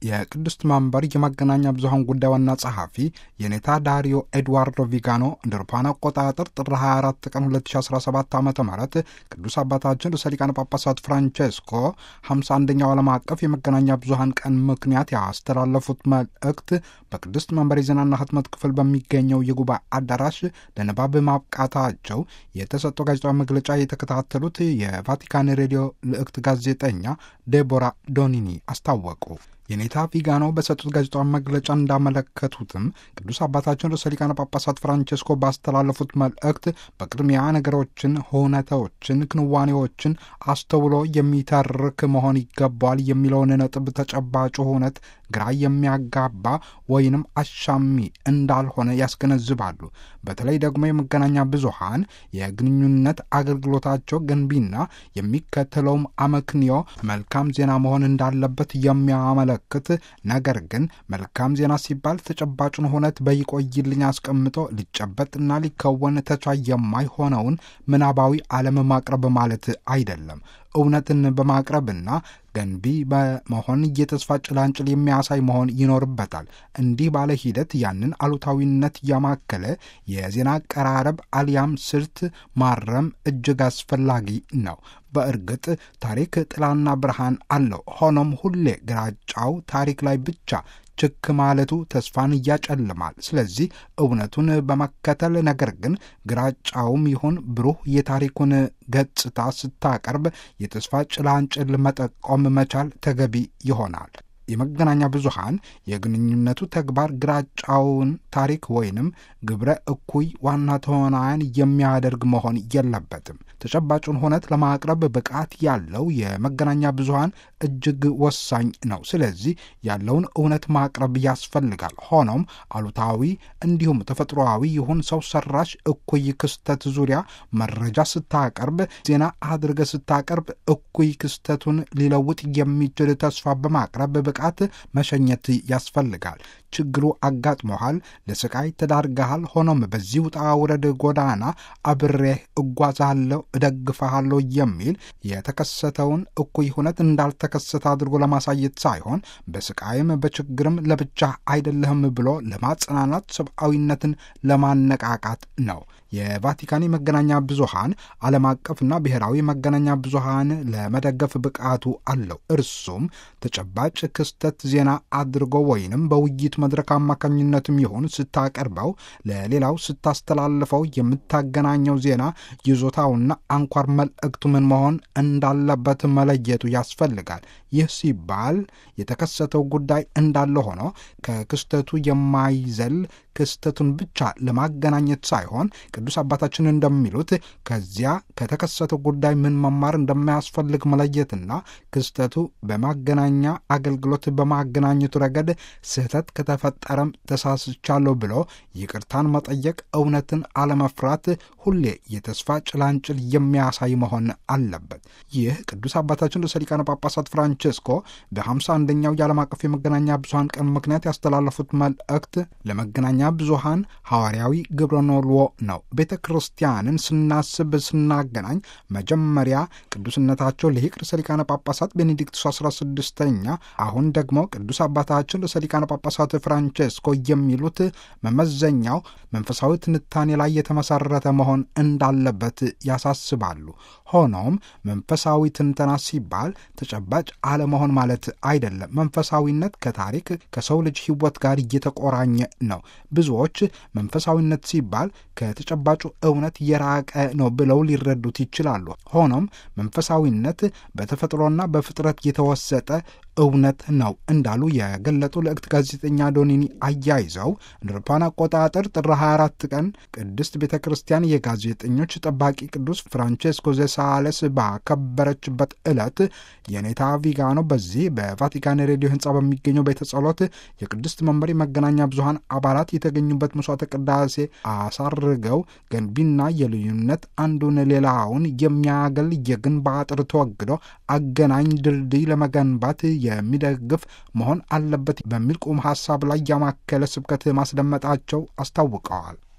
የቅድስት መንበር የመገናኛ ብዙኃን ጉዳይ ዋና ጸሐፊ የኔታ ዳሪዮ ኤድዋርዶ ቪጋኖ እንደ አውሮፓውያን አቆጣጠር ጥር 24 ቀን 2017 ዓ ም ቅዱስ አባታችን ርዕሰ ሊቃነ ጳጳሳት ፍራንቼስኮ 51ኛው ዓለም አቀፍ የመገናኛ ብዙኃን ቀን ምክንያት ያስተላለፉት መልእክት በቅድስት መንበር የዜናና ህትመት ክፍል በሚገኘው የጉባኤ አዳራሽ ለንባብ ማብቃታቸው የተሰጠው ጋዜጣዊ መግለጫ የተከታተሉት የቫቲካን ሬዲዮ ልዕክት ጋዜጠኛ ዴቦራ ዶኒኒ አስታወቁ። የኔታ ቪጋኖ በሰጡት ጋዜጣዊ መግለጫ እንዳመለከቱትም ቅዱስ አባታችን ርዕሰ ሊቃነ ጳጳሳት ፍራንቼስኮ ባስተላለፉት መልእክት በቅድሚያ ነገሮችን፣ ሁነቶችን፣ ክንዋኔዎችን አስተውሎ የሚተርክ መሆን ይገባዋል የሚለውን ነጥብ ተጨባጭ ሁነት ግራ የሚያጋባ ወይንም አሻሚ እንዳልሆነ ያስገነዝባሉ። በተለይ ደግሞ የመገናኛ ብዙሃን የግንኙነት አገልግሎታቸው ገንቢና የሚከተለውም አመክንዮ መልካም ዜና መሆን እንዳለበት የሚያመለክት ነገር ግን መልካም ዜና ሲባል ተጨባጩን ሁነት በይቆይልኝ አስቀምጦ ሊጨበጥና ሊከወን ተቻይ የማይሆነውን ምናባዊ ዓለም ማቅረብ ማለት አይደለም። እውነትን በማቅረብና ገንቢ በመሆን የተስፋ ጭላንጭል የሚያሳይ መሆን ይኖርበታል። እንዲህ ባለ ሂደት ያንን አሉታዊነት ያማከለ የዜና አቀራረብ አሊያም ስልት ማረም እጅግ አስፈላጊ ነው። በእርግጥ ታሪክ ጥላና ብርሃን አለው። ሆኖም ሁሌ ግራጫው ታሪክ ላይ ብቻ ችክ ማለቱ ተስፋን እያጨልማል። ስለዚህ እውነቱን በመከተል ነገር ግን ግራጫውም ይሁን ብሩህ የታሪኩን ገጽታ ስታቀርብ የተስፋ ጭላንጭል መጠቆም መቻል ተገቢ ይሆናል። የመገናኛ ብዙሃን የግንኙነቱ ተግባር ግራጫውን ታሪክ ወይንም ግብረ እኩይ ዋና ተዋናያን የሚያደርግ መሆን የለበትም። ተጨባጩን ሁነት ለማቅረብ ብቃት ያለው የመገናኛ ብዙሃን እጅግ ወሳኝ ነው። ስለዚህ ያለውን እውነት ማቅረብ ያስፈልጋል። ሆኖም አሉታዊ እንዲሁም ተፈጥሮአዊ ይሁን ሰው ሰራሽ እኩይ ክስተት ዙሪያ መረጃ ስታቀርብ፣ ዜና አድርገ ስታቀርብ እኩይ ክስተቱን ሊለውጥ የሚችል ተስፋ በማቅረብ ብቃት መሸኘት ያስፈልጋል። ችግሩ አጋጥሞሃል፣ ለስቃይ ተዳርገሃል። ሆኖም በዚህ ውጣ ውረድ ጎዳና አብሬህ እጓዛለሁ፣ እደግፈሃለሁ የሚል የተከሰተውን እኩይ ሁነት እንዳልተከሰተ አድርጎ ለማሳየት ሳይሆን በስቃይም በችግርም ለብቻ አይደለህም ብሎ ለማጽናናት ሰብአዊነትን ለማነቃቃት ነው። የቫቲካን የመገናኛ ብዙሃን ዓለም አቀፍና ብሔራዊ መገናኛ ብዙሃን ለመደገፍ ብቃቱ አለው። እርሱም ተጨባጭ ክስተት ዜና አድርጎ ወይንም በውይይት መድረክ አማካኝነትም ይሁን ስታቀርበው ለሌላው ስታስተላልፈው የምታገናኘው ዜና ይዞታውና አንኳር መልእክቱ ምን መሆን እንዳለበት መለየቱ ያስፈልጋል። ይህ ሲባል የተከሰተው ጉዳይ እንዳለ ሆኖ ከክስተቱ የማይዘል ክስተቱን ብቻ ለማገናኘት ሳይሆን ቅዱስ አባታችን እንደሚሉት ከዚያ ከተከሰተው ጉዳይ ምን መማር እንደማያስፈልግ መለየትና ክስተቱ በማገናኛ አገልግሎት በማገናኘቱ ረገድ ስህተት ከተፈጠረም ተሳስቻለሁ ብሎ ይቅርታን መጠየቅ፣ እውነትን አለመፍራት ሁሌ የተስፋ ጭላንጭል የሚያሳይ መሆን አለበት። ይህ ቅዱስ አባታችን ርዕሰ ሊቃነ ጳጳሳት ፍራንቼስኮ በሃምሳ አንደኛው የዓለም አቀፍ የመገናኛ ብዙሃን ቀን ምክንያት ያስተላለፉት መልእክት ለመገናኛ ብዙሃን ሐዋርያዊ ግብረ ኖልዎ ነው። ቤተ ክርስቲያንን ስናስብ ስናገናኝ መጀመሪያ ቅዱስነታቸው ሊቅ ርዕሰ ሊቃነ ጳጳሳት ቤኔዲክቱስ 16ኛ አሁን ደግሞ ቅዱስ አባታችን ርዕሰ ሊቃነ ጳጳሳት ፍራንቼስኮ የሚሉት መመዘኛው መንፈሳዊ ትንታኔ ላይ የተመሰረተ መሆን እንዳለበት ያሳስባሉ። ሆኖም መንፈሳዊ ትንተና ሲባል ተጨባጭ አለመሆን ማለት አይደለም። መንፈሳዊነት ከታሪክ ከሰው ልጅ ሕይወት ጋር እየተቆራኘ ነው። ብዙዎች መንፈሳዊነት ሲባል ከተጨባጩ እውነት የራቀ ነው ብለው ሊረዱት ይችላሉ። ሆኖም መንፈሳዊነት በተፈጥሮና በፍጥረት የተወሰጠ እውነት ነው እንዳሉ የገለጡ ልዕክት ጋዜጠኛ ዶኒኒ አያይዘው እንደ አውሮፓውያን አቆጣጠር ጥር 24 ቀን ቅድስት ቤተ ክርስቲያን የጋዜጠኞች ጠባቂ ቅዱስ ፍራንቼስኮ ዘሳለስ ባከበረችበት ዕለት የኔታ ቪጋኖ በዚህ በቫቲካን ሬዲዮ ሕንፃ በሚገኘው ቤተ ጸሎት የቅድስት መንበር የመገናኛ ብዙሃን አባላት የተገኙበት መስዋዕተ ቅዳሴ አሳርገው ገንቢና የልዩነት አንዱን ሌላውን የሚያገል የግንብ አጥር ተወግዶ አገናኝ ድልድይ ለመገንባት የሚደግፍ መሆን አለበት በሚል ቁም ሀሳብ ላይ ያማከለ ስብከት ማስደመጣቸው አስታውቀዋል።